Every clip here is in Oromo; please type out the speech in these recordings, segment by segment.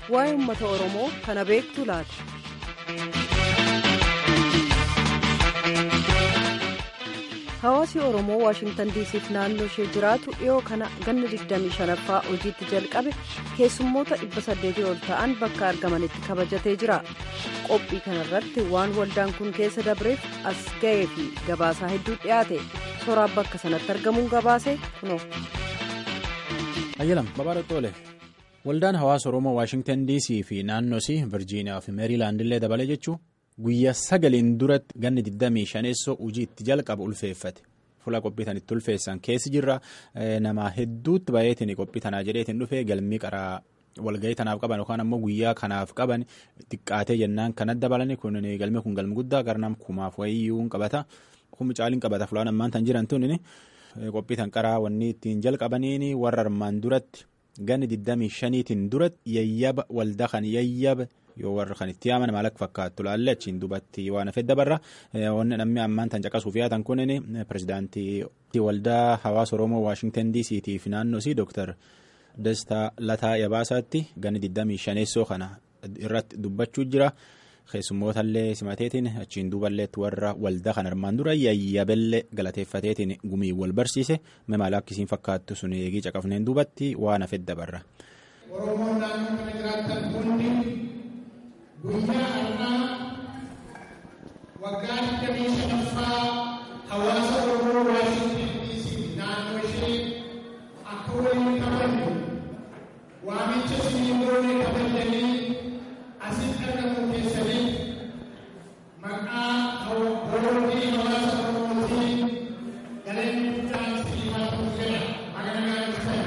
waa'ee uummata oromoo kana beektu laata. hawaasi oromoo waashintan diisiif naannoo ishee jiraatu dhiyoo kana ganna 25ffaa hojiitti jalqabe keessummoota 800 ol ta'an bakka argamanitti kabajatee jira qophii kanarratti waan waldaan kun keessa dabreef as ga'ee fi gabaasaa hedduu dhiyaate sooraan bakka sanatti argamuun gabaase kunoo. ayyalam babaadha toole waldaan hawaasa oromoo waashintan diisii fi naannoosi virjiiniyaa fi meeriilaandillee dabale jechuun. guyyaa sagaliin duratti ganni 25 hojii itti jalqabu ulfeeffate fuula qophii tan itti ulfeessan keessi jirra nama hedduutti baay'eetiin qophii tanaa jedheetiin dhufee galmii qaraa walgahii tanaaf qaban yookaan ammoo guyyaa kanaaf qaban xiqqaatee jennaan kan adda balani kun galmee kun galmi guddaa garnam kumaaf wayiyyuu qabata kummi caaliin qabata fulaan ammaan tan jiran tun qophii tan qaraa wanni ittiin jalqabaniin warra armaan duratti ganni 25tiin duratti yayyaba waldaa kan yayyaba. yoo warra kan itti yaaman maal akka fakkaattu laalle achiin dubatti waan hafee dabarra wanni namni ammaan tan caqasuuf yaatan kunin pirezidaantii waldaa hawaasa oromoo waashintan diisiitii fi naannoosi dooktar dastaa lataa yabaasaatti ganni 25 kana irratti dubbachuu jira keessummootallee simateetiin achiin duuballeetti warra waldaa kan armaan dura yayyabellee galateeffateetiin gumii wal barsiise maal akkisiin fakkaattu sun eegii caqafneen duubatti waan hafee dabarra. Oromoon naannoo kana jiraatan hundi guyyaa har'aa waggaa digdamii shanaffaa hawaasa Oromoo Waashintan Diisii naannoo ishee akka waliin kabajnu waamicha isinii goone kabajanii asitti argamu keessanii maqaa boordii hawaasa Oromootiin galanni guddaan isinii haa ta'u jedha magana gaarisaa.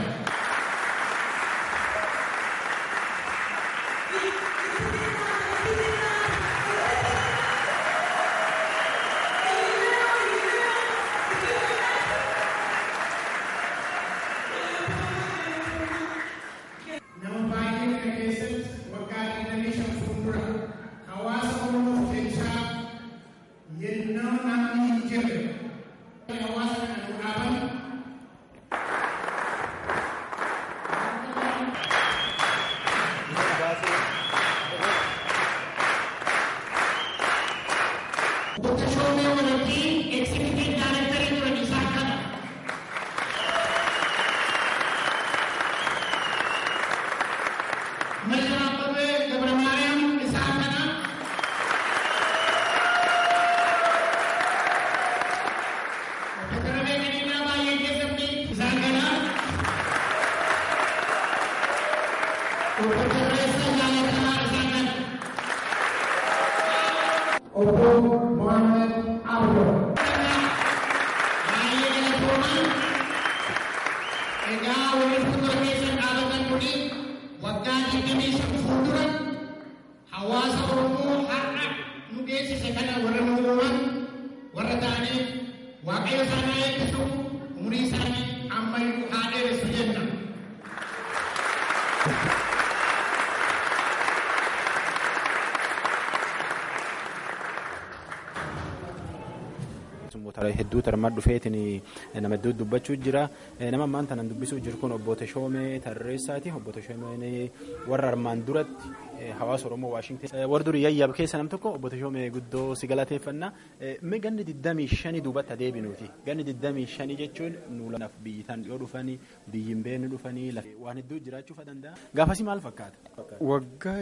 Hedduutu armaan dhufeetiin nama hedduutu dubbachuu jira. Nama ammaan tanan dubbisuu jiru kun obbo Teshoomee Tarreessaati. Obbo Teshoomeen warra armaan duratti hawaasa Oromoo Waashintan. Warra durii yayyaab keessa nam tokko obbo Teshoomee guddoo si galateeffannaa. Mee ganni 25 duubatti adeebinuuti. Ganni 25 jechuun nuulaaf biyyi tan dhiyoo dhufanii biyyi hin beekne dhufanii waan hedduu jiraachuu danda'a. Gaafasii maal fakkaata? Waggaa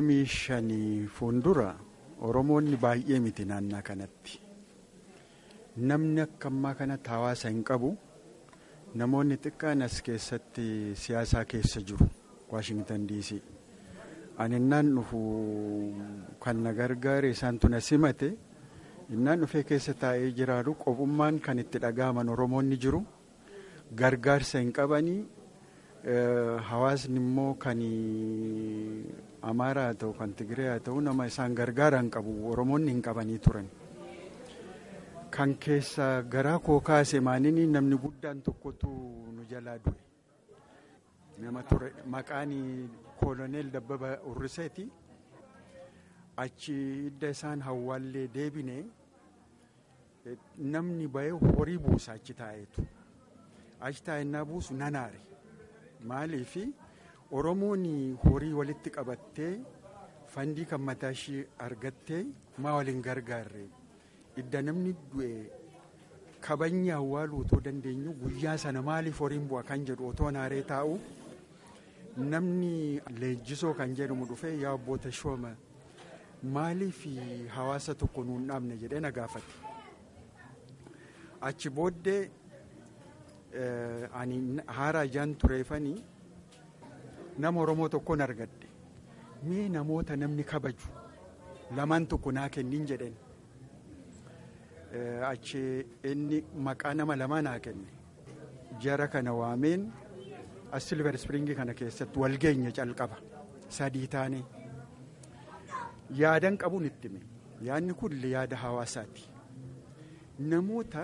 25 fuuldura Oromoonni baay'ee miti naannaa kanatti. Namni akka ammaa kanatti hawaasa hin qabu namoonni xiqqaan as keessatti siyaasaa keessa jiru Waashintan diisii. Ani innaan dhufu kan na gargaare isaantu na simate innaan dhufee keessa taa'ee jiraatu qofummaan kan itti dhaga'aman Oromoonni jiru gargaarsa hin qabanii hawaasni immoo kan Amaaraa haa ta'u kan Tigiree haa ta'u nama isaan gargaara hin qabu Oromoonni hin qabanii turan. Kan keessa garaa koo kaase maaninii namni guddaan tokkotu nu jalaa du'e. Nama ture maqaan kooloneel Dabbaba Urriseeti. Achi hidda isaan hawwaallee deebine namni bahee horii buusa achi taa'eetu. Achi taa'ennaa buusu nanaare. Maaliif Oromoon horii walitti qabattee fandii kan mataa ishee argattee maa waliin gargaarre idda namni du'e kabajni awwaaluu otoo dandeenyu guyyaa sana maaliif horiin bu'a kan jedhu otoo naaree taa'u namni leenjisoo kan jedhamu dhufee yaa abboota shooma maaliif hawaasa tokko nuun dhaabne jedhee na gaafate. Achi booddee ani haara ijaan tureefanii nama Oromoo tokkoon argadhe mee namoota namni kabaju lamaan tokko naa kennin jedhen achi inni maqaa nama lamaa naa kenne jara kana waameen as silver springii kana keessatti wal geenya calqaba sadii taane yaadan qabuun itti hime yaadni kun yaada hawaasaati namoota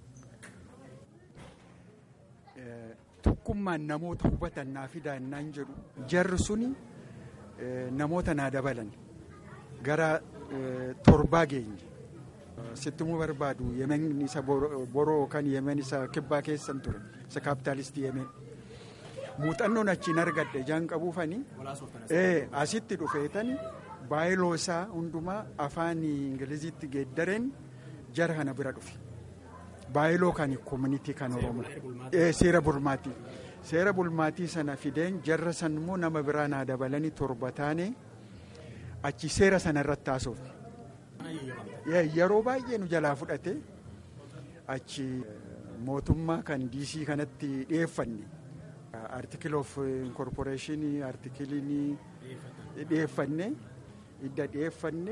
tokkummaan namoota hubatan naa fidaa innaan jedhu jarri suni namoota naa dabalan gara torbaa geenye sittumuu barbaadu yemen isa boroo kan yemen isa kibbaa keessan ture isa kaapitaalistii yemen muuxannoon achiin argadhe jaan qabuufani asitti dhufeetani baayiloo isaa hundumaa afaan ingiliziitti geeddareen jara kana bira dhufe baayiloo kan koominitii kan oromoo seera bulmaatii seera bulmaatii sana fideen jarra san immoo nama biraa naa dabalanii torba taane achi seera sana irratti haasofne yeroo baay'ee nu jalaa fudhate achi mootummaa kan diisii kanatti dhiyeeffanne artikil of inkorporeeshinii artikiliin dhiyeeffanne idda dhiyeeffanne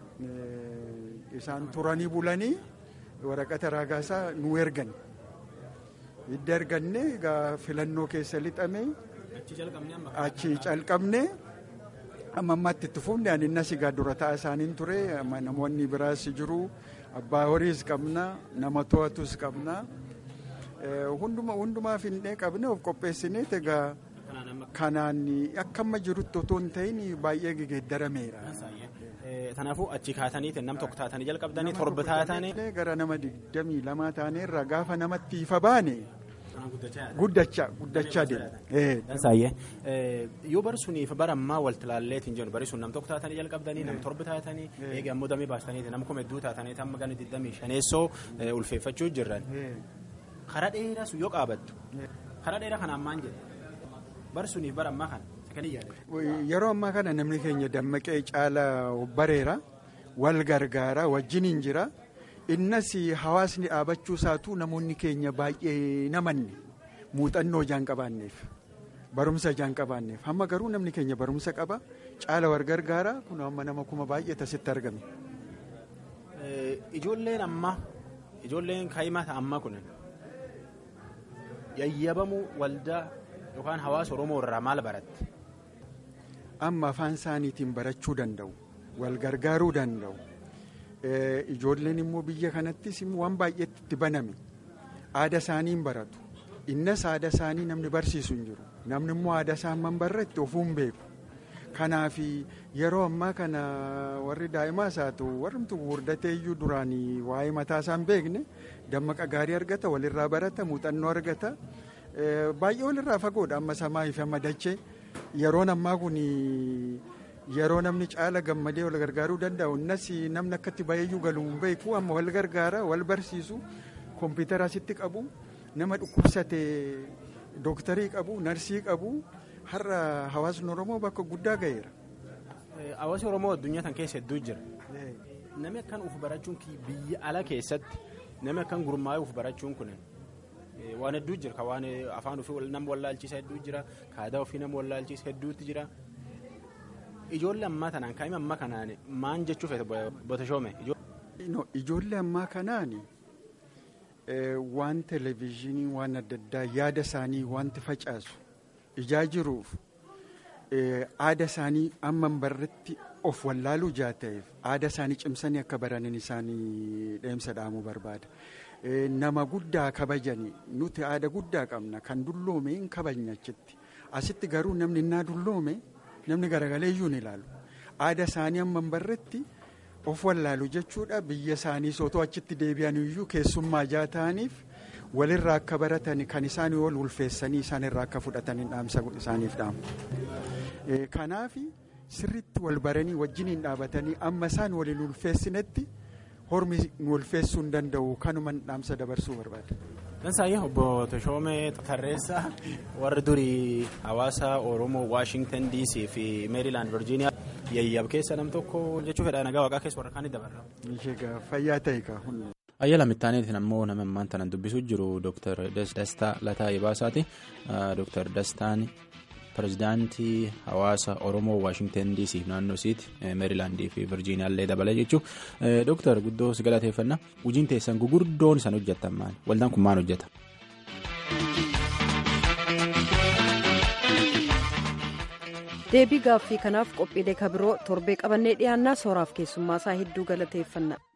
isaan turanii bulanii waraqata raagaasaa nu ergan idda erganne egaa filannoo keessa lixame achi calqabne amma ammaatti itti fufne ani innas egaa dura ta'a isaaniin ture namoonni biraas jiru abbaa horiis qabna nama to'atus qabna hundumaa finnee qabne of qopheessineet egaa kanaan akka amma jirutti otoo hin ta'in baay'ee gegeeddarameera. Kanaafuu achi kaataniitiin nam tokko taatanii jalqabdanii torba taatanii. Gara nama digdamii lamaa taaneerra gaafa namatti ifa baane. Guddachaa guddachaa deema. Dansaayyee yoo bari suniif bara ammaa walitti ilaalleetiin jennu bari sun nam tokko taatanii jalqabdanii nam torba taatanii eegi ammoo damee baastaniiti nam kuma hedduu taatanii tamma gana digdamii shaneessoo ulfeeffachuu jirran. Karaa dheeraa sun yoo qaabattu karaa dheeraa kana ammaan jedhe bari suniif bara ammaa kana. Yeroo ammaa kana namni keenya dammaqee caala bareera wal gargaara wajjiniin jira innas hawaasni dhaabachuu isaatu namoonni keenya baay'ee namanne muuxannoo ijaan qabaanneef barumsa ijaan qabaanneef hamma garuu namni keenya barumsa qaba caala wal gargaara kun amma nama kuma baay'ee tasitti argame. Ijoolleen ammaa ijoolleen kaa'imaa ammaa kun yayyabamuu waldaa yookaan hawaasa Oromoo irraa maal baratte? amma afaan isaaniitiin barachuu danda'u wal gargaaruu danda'u ijoolleen immoo biyya kanattis waan baay'eetti itti baname aada isaaniin baratu innas aada isaanii namni barsiisu hin jiru namni immoo aada isaan man barretti ofuun beeku kanaaf yeroo ammaa kana warri daa'imaas haa ta'u warrumtu gurgurdatee iyyuu duraanii waa'ee mataa isaan beekne dammaqa gaarii argata walirraa barata muuxannoo argata baay'ee walirraa fagoodha amma samaa fi amma dachee. yeroon ammaa kun yeroo namni caala gammadee wal gargaaruu danda'u innas namni akkatti baay'eeyyuu galuu hin beeku amma wal gargaara wal barsiisu kompiitara asitti qabu nama dhukkubsate dooktarii qabu narsii qabu har'a hawaasni oromoo bakka guddaa ga'eera. Hawaasni oromoo addunyaa tan keessa hedduu jira. Namni akkan uf barachuun biyya ala keessatti namni akkan gurmaa'ee uf barachuun kun waan hedduu jira waan afaan ofii nama wallaalchiisa hedduu jira aadaa ofii nama wallaalchiisa hedduutti jira ijoollee ammaa kanaan kaa'ima ammaa kanaan maan jechuu feete botashoome. Ijoollee ammaa kanaan waan televezyiinii waan adda addaa yaada isaanii wanti facaasu ijaa jiruuf aada isaanii amma barretti of wallaaluu jaa ta'eef aada isaanii cimsanii akka baranin isaanii deemsa dhaamuu barbaada. nama guddaa kabajanii nuti aada guddaa qabna kan dulloome hin kabajne achitti asitti garuu namni innaa dulloome namni garagaleeyyuu ni ilaalu aada isaanii amma barretti of wallaalu jechuudha biyya isaanii sootoo achitti deebi'an iyyuu keessummaa jaa ta'aniif walirraa akka baratan kan isaanii ol ulfeessanii isaanirraa akka fudhatanii dhaamsa isaaniif dhaamu. Kanaaf sirriitti wal baranii wajjiniin dhaabatanii amma isaan waliin ulfeessinetti hormi nu ulfeessuu hin danda'u kanuman dhaamsa dabarsuu barbaada. Dansaayee obbo Toshoomee Tarreessaa warri durii hawaasa Oromoo Waashingtan DC fi Meerilaand Virgiiniyaa yayyab keessa nam tokko jechuu fedha nagaa waaqaa keessa warra kaanii dabarra. Ishee fayyaa ta'e kaa. Ayyala mittaaneetiin ammoo nama ammaan tanan dubbisuu jiru Dr. Dastaa Lataa Ibaasaati. Dr. Dastaan pirezidaantii hawaasa Oromoo Waashingtan DC naannoo isiiti Meerilaandii fi Virgiiniyaallee dabalee jechuudha. Dr. Guddoo si galateeffannaa. Hojiin teessan gugurdoon isaan hojjetan maali? Waldaan kun maal hojjeta? deebii gaaffii kanaaf qophiilee kabiroo torbee qabannee dhiyaannaa sooraaf keessummaa isaa hedduu galateeffanna.